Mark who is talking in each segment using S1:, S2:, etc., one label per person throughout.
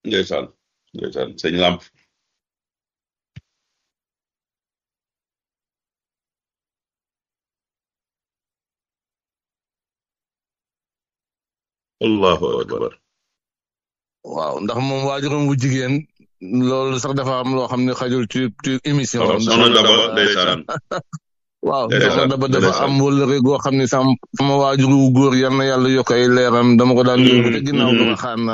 S1: ndeysaan ndeysaan sëñ Lamp allahu akbar
S2: waaw ndax moom waajuram bu jigéen loolu sax dafa am loo xam ne xajul ci ci émission
S1: waaw soxna Daba ndeysaan
S2: waaw
S1: ndeysaan,
S2: soxna Daba dafa
S1: ndeysaan.
S2: am wëllëre goo xam ne sam sama waajuru wu góor yal na yàlla yokk ay leeram dama ko daan yóbbu te ginnaaw
S1: mhm.
S2: dama xaan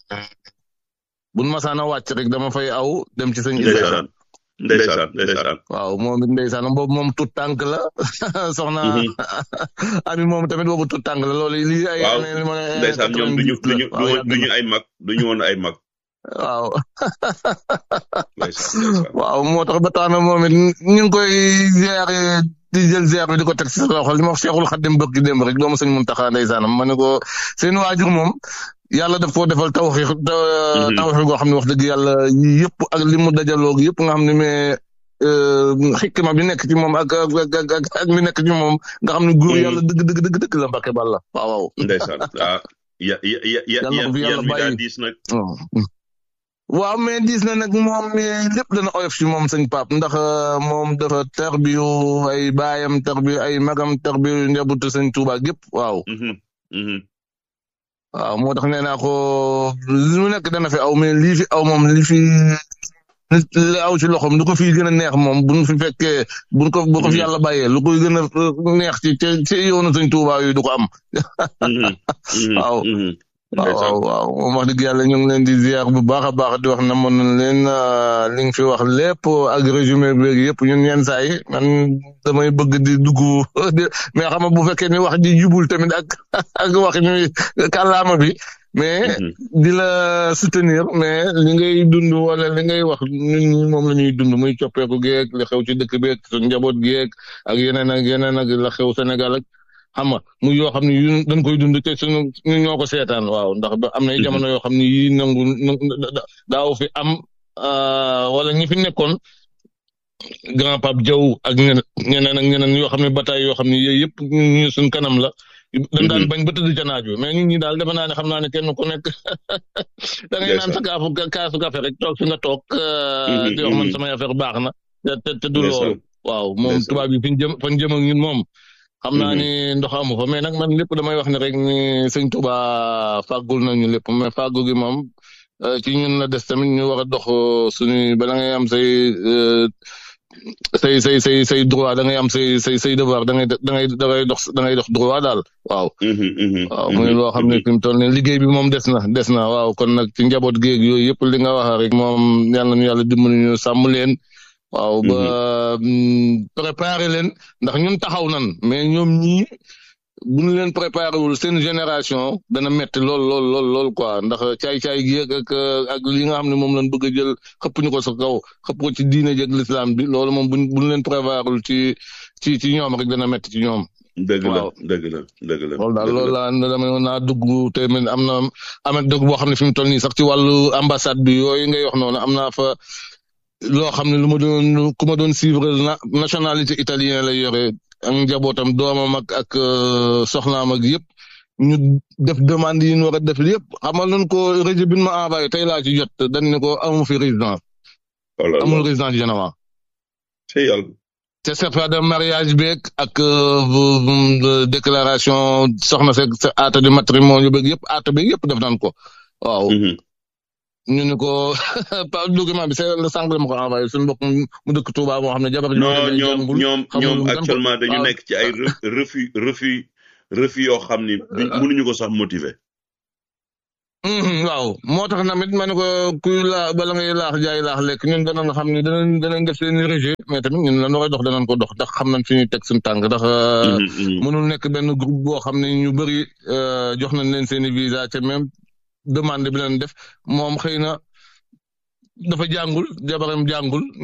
S2: buñ masaan a wàcc rek dama fay aw dem ci sëñ Isa
S1: ndeysaan ndeysaan ndeysaan
S2: waaw moom it ndeysaan boobu moom tut tànk la soxna
S1: Mhm.
S2: ami moom tamit boobu tut tànk la loolu lii ay
S1: waaw
S2: année li ma ne
S1: ndeysaan ñoom duñu
S2: 98 la.
S1: duñu
S2: waaw yàgg
S1: duñu
S2: na.
S1: ay mag duñu woon ay mag
S2: waaw
S1: ndeysaan ndeysaan
S2: waaw moo tax ba tax na moom it ñu ngi koy ziare di jël ziar bi di ko teg ci sa loxo li ma wax Cheikhul Khadim bëgg démb rek doomu sëñ Muntaxa ndeysaanam ma ne ko seen waajur moom yàlla daf koo defal tawxiix tawxiix goo xam ne wax dëgg yàlla yii yëpp ak li mu dajaloog yëpp nga xam ne mais xikma bi nekk ci moom ak ak ak ak ak mi nekk ci moom nga xam ne góor
S1: Mhm.
S2: yàlla dëgg dëgg dëgg dëgg la Mbàkke Bàlla waaw waaw
S1: ndeysaan ah ya ya ya ya
S2: Yàlla na ko fi
S1: yan
S2: yàlla
S1: mi daa
S2: bàyyi.
S1: diis nag
S2: waaw mais diis na nag moom mais lépp dana oyof ci moom sëñ Pape ndax euh, moom dafa tarbiyu ay baayam tarbiyu ay magam tarbiyu njabootu sëñ Tuuba gépp waaw
S1: Mhm, mhm.
S2: waaw moo tax nee naa ko lu nekk dana fi aw mais lii fi aw moom li fi li aw ci loxoom lu ko fi gën a neex moom buñ fi fekkee buñ ko bu ko fi
S1: Mhm.
S2: yàlla bàyyee lu koy gën a euh, neex ci ci ci yoonu sëñ Tuuba yi du ko am
S1: Mhm, mhm,
S2: Waaw.
S1: mhm.
S2: waaw
S1: ndeysaan
S2: waaw waaw moom wax dëgg yàlla ñu ngi leen di ziar bu baax a baax di wax na mën nañ leen euh, li nga fi wax lépp ak résumé beeg yëpp ñun yenn saa yi man damay bëgg di dugg di- mais xam nga bu fekkee ni wax ji jubul tamit ak ak wax ñuy kàllaama bi mais
S1: Mhm.
S2: di la soutenir mais li ngay dund wala li ngay wax ñun ñi moom la ñuy dund muy coppeeku geeg li xew ci dëkk beeg su njaboot geeg ak yeneen ak yeneen ak la xew Sénégal ak xam nga muy yoo xam ne yu dañ koy dund te suñu ñun ñoo ko seetaan waaw ndax ba am na ay jamono yoo xam ne yii nangu nangu- da- da- daaw fi am ah, wala ñi fi nekkoon grand Pape Diaw ak ñeneen ñeneen ak ñeneen yoo xam ne bataay yoo xam ne yooyu yëpp ñu suñ kanam la. dañ daan
S1: Mhm.
S2: bañ ba tëdd ca naaj wi mais ñun ñi daal defe naa ne xam naa ne kenn ku nekk da ngay naan sa kaafu kaasu café rek toog fi nga toog. ah,
S1: Mhm,
S2: di wax man
S1: mhm.
S2: samay affaire baax na te te te du
S1: Ndeysaan.
S2: loolu. waaw moom
S1: Ndeysaan.
S2: tubaab yi fi ñu jëm fa ñu jëm ak ñun moom. xam naa
S1: Mhm.
S2: ni ndox amu fa mais nag man lépp damay wax ne rek ni sëñ Tuba fàggul nañu lépp mais fàggu gi moom euh, ci ñun la des tamit ñu war a dox euh, suñuy bala ngay am say euh, say say say say droit da ngay am say say say devoir da ngay da ngay da ngay dox da ngay dox droit daal waaw.
S1: Mhm, mhm,
S2: waaw
S1: mhm,
S2: muy loo xam ne
S1: mhm.
S2: fi mu toll nii liggéey bi moom des na des na waaw kon nag ci njaboot géeg yooyu yëpp li nga wax rek moom yàlla nañu yàlla dimbali ñu sàmm leen. waaw ba mm, préparer leen ndax ñun taxaw nan mais ñoom ñii bu ñu leen préparé wul seen génération dana metti lool lool lool lool quoi ndax caay-caay gi ak ak ak li nga xam ne moom lañ bëgg a jël xëpp ñu ko sa kaw xëpp ko ci diine jeeg l'islam bi loolu moom buñ buñ leen préparé ci ci ci ñoom rek dana metti ci ñoom.
S1: dëgg la
S2: waaw.
S1: dëgg la dëgg la
S2: loolu daal
S1: dëgg
S2: loolu
S1: la.
S2: laa dama naa dugg te man am na amet dëgg boo xam ne fi mu toll nii sax ci wàllu ambassade bi yooyu ngay wax noonu am naa fa loo xam ne lu ma doon ku ma doon suivre na nationalité italien lay yore ak njabootam doomam ak ak euh, soxnaam ak yëpp ñu def demande yi ñu war a def yëpp xamal nañ ko réseau bi ñu ma envoyé tey laa ci jot dañ ne ko amu fi résidence
S1: oh là là.
S2: amul résidence Genova
S1: ci yàlla.
S2: te certificat de mariage beeg ak euh, bu- bu- déclaration soxna seeg sa acte de matrimonio beeg yëpp acte beeg yëpp def nañ ko waaw
S1: Mhm.
S2: ñu ne ko par document bi c'est le sànq la ma ko envoyé suñu mbokk mu dëkk Touba moo xam ne jabar ji
S1: non
S2: day
S1: ñoom
S2: jàngul,
S1: ñoom
S2: xamul
S1: ñoom
S2: lu mu doon ko-
S1: actuellement dañu
S2: waaw.
S1: nekk ci ay re- refus refus refus yoo xam ni duñ-
S2: Ah.
S1: mënuñu ko sax motiver.
S2: Mhm, waaw moo tax namit ma ne ko kuy laa bala ngay laax jaay laax lekk ñun danañ xam ni danañ danañ def seen rejet mais tamit ñun lan war a dox danañ ko dox ndax xam nañ fi ñuy teg suñu tànk ndax euh,
S1: Mhm, mhm.
S2: mënul nekk benn groupe boo xam ne ñu bëri euh, jox nañ leen seen i visa te même demande bi leen def moom xëy na dafa jàngul jabaram jàngul